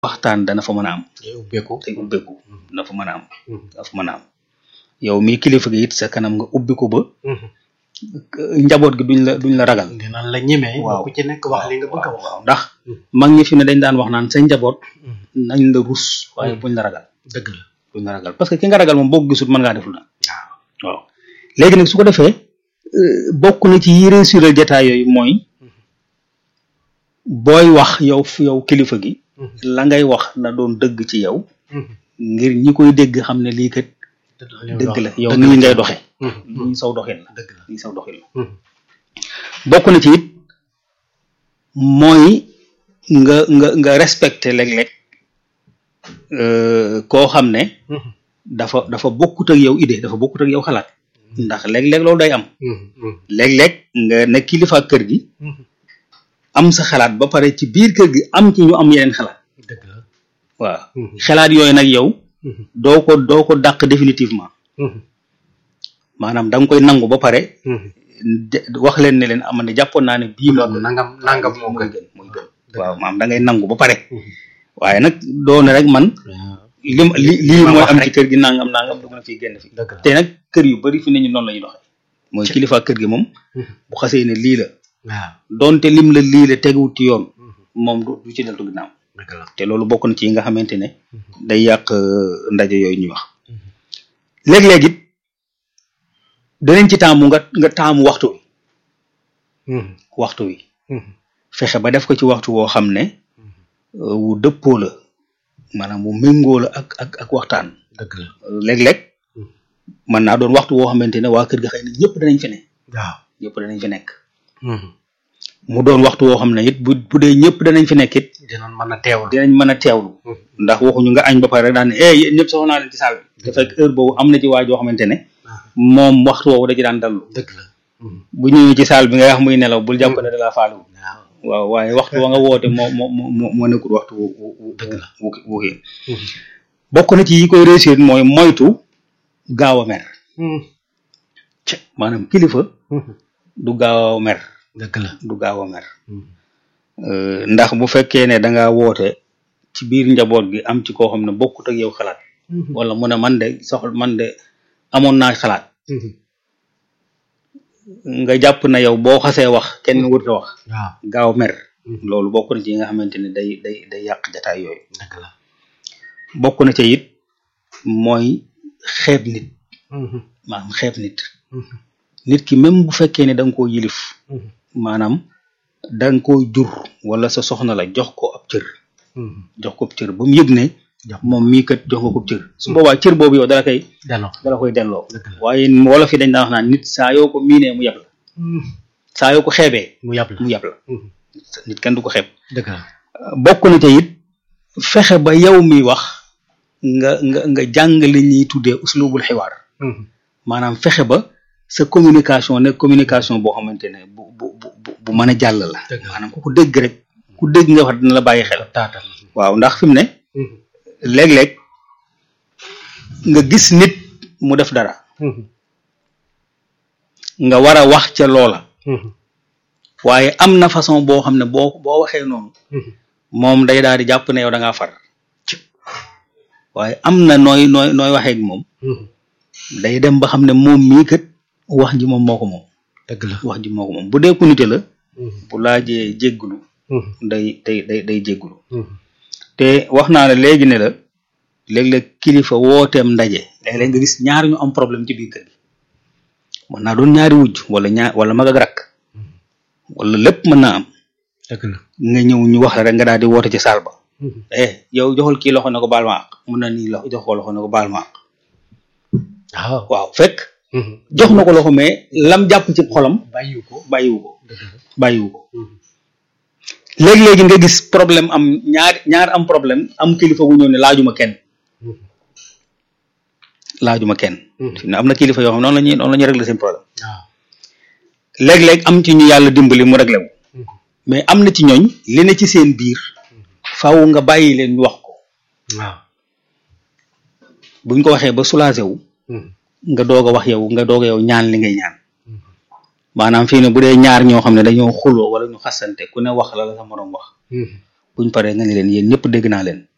waxtaan dana fa mën a am day ubbeeku day ubbeeku dana fa mën a am dana fa mën a am yow mii kilifa gi it sa kanam nga ubbi ko ba njaboot gi duñ la duñ la ragal dinañ la ñemee waaw ku ci nekk wax li nga bëgg a wax waaw ndax mag ñi fi ne dañ daan wax naan sa njaboot nañ la rus waaye buñ la ragal dëgg la buñ la ragal parce que ki nga ragal moom boo ko gisul mën ngaa def lu na waaw waaw léegi nag su ko defee euh, bokk na ci yi réussir jataay yooyu mooy booy wax yow fu yow kilifa gi la ngay wax na doon dëgg ci yow ngir ñi koy dégg xam ne lii kat dëgg la yow nii ngay doxe nii saw doxin la dëgg la nii saw doxin la bokk na ci it mooy nga nga nga respecté léeg-léeg euh, koo xam ne dafa dafa bokkut ak yow idée dafa bokkut ak yow xalaat ndax léeg-léeg loolu day am léeg-léeg nga ne kilifa ak kër gi am sa xalaat ba pare ci biir kër gi am ci ñu am yeneen xalaat dëgg la waaw xalaat yooyu nag yow doo ko doo ko dàq définitivement maanaam da nga koy nangu ba pare de- wax leen ne leen am ne jàppoon naa ne bii moo gën nangam nangam moo mooy gën gën mooy gën waaw maanaam da ngay nangu ba pare waaye nag doone rek man li ma- li lii ma mooy wax am rek. ci kër gi nangam nangam dugg na fii génn fii dëgg la te nag kër yu bari fi ne ñu noonu la ñuy doxee mooy kilifa kër gi moom bu xasee ne lii la waaw donte lim la lii la teguwut ci yoon moom du du ci deltu ginnaaw dëgg la te loolu bokk na ci yi nga xamante ne day yàq euh, ndaje yooyu ñuy wax léeg-léeg it danañ ci taamu nga nga taamu waxtu wi waxtu wi fexe ba def ko ci waxtu woo xam ne euh, wu dëppoo la maanaam wu méngoo la ak ak ak waxtaan dëgg la léeg-léeg mën naa doon waxtu woo xamante ne waa kër ga xëy na ñëpp danañ fi ne waaw ñëpp danañ fi nekk mu doon waxtu woo xam ne it bu bu dee ñëpp danañ fi nekk it dinañ mën a teewal dinañ mën a teewlu ndax waxuñu nga añ ba pare rek daan ne eh yéen ñëpp soxla naa leen ci saal bi te fekk heure boobu am na ci waa joo xamante ne moom waxtu woowu da ci daan dallu dëgg la bu ñëwee ci saal bi nga wax muy nelaw bul jàpp ne da laa faalu waaw waaw waaye waxtu wa nga woote moo moo moo moo nekkul waxtu wu wu wu Dëgg la. wu wu kii bokk na ci yi koy réussir mooy moytu gaaw a mer ci maanaam kilifa du gaaw a mer dëgg la du gaaw a mer Euh, ndax bu fekkee ne da ngaa woote ci biir njaboot gi am ci koo xam ne bokkut ak yow xalaat wala mu ne man de soxla man de amoon naa xalaat nga jàpp na yow boo xasee wax kenn wërta wax waaw gaaw mer loolu bokk na ci yi nga xamante ne day day day yàq jataay yooyu dëgg la bokk na ca it mooy xeeb nit maanaam xeeb nit nit ki même bu fekkee ne da nga koo yilif maanaam da nga koo jur wala sa soxna la jox ko ab cër jox ko ab cër ba mu yëg ne Jox moom mii kat jox nga ko ab cër su boobaa cër boobu yow dala koy delloo dala koy delloo dëgg la waaye wala fi dañ daan wax naan nit saa yoo ko miinee mu yab la saa yoo ko xeebee mu yàpp la mu yab la nit kenn du ko xeeb dëgg la bokk na ca it fexe ba yow mi wax nga nga nga jàng li ñuy tuddee uslubul xiwaar maanaam fexe ba sa communication nekk communication boo xamante ne bu bu bu bu bu mën a jàll la Dëgg la. maanaam ku ko dégg rek ku dégg nga wax dina la bàyyi xel taatal waaw ndax fi mu ne léeg-léeg nga gis nit mu def dara nga war a wax ca loola waaye am na façon boo xam ne boo boo waxee noonu moom day daal di jàpp ne yow da ngaa far waaye am na nooy nooy nooy waxee ak moom day dem ba xam ne moom mii kat wax ji moom moo ko moom dëgg la wax ji moo ko moom bu dee ku nite la bu laajee jéggulu day day day day jéggulu te wax naa la léegi ne la léeg-léeg kilifa wooteem ndaje léeg-léeg nga gis ñaar ñu am problème ci biir kër gi mën naa doon ñaari wujj wala ñaar wala mag ak rakk wala lépp mën naa am dëgg la nga ñëw ñu wax la rek nga daal di woote ci saal ba eh yow joxul kii loxo ne ko baal ma àq mun na nii loxo jox ko loxo ne ko baal ma àq waaw waaw fekk jox na ko loxo mais lam jàpp ci xolam bàyyiwu ko bàyyiwu ko dëgg la bàyyiwu ko léegi-léegi nga gis problème am ñaar ñaar am problème am kilifa gu ñëw ne laajuma kenn laajuma kenn fi ne am na kilifa yoo xam noonu la ñuy noonu la ñuy régler seen problème waaw léeg-léeg am ci ñu yàlla dimbali mu réglé wu mais am na ci ñooñ li ne ci seen biir faaw nga bàyyi leen ñu wax ko waaw buñ ko waxee ba soulagé wu nga doog a wax yow nga doog a yow ñaan li ngay ñaan maanaam fii ne bu dee ñaar ñoo xam ne dañoo xuloo wala ñu xasante ku ne wax la la sa moroom wax buñ paree nga ne leen yéen ñëpp dégg naa leen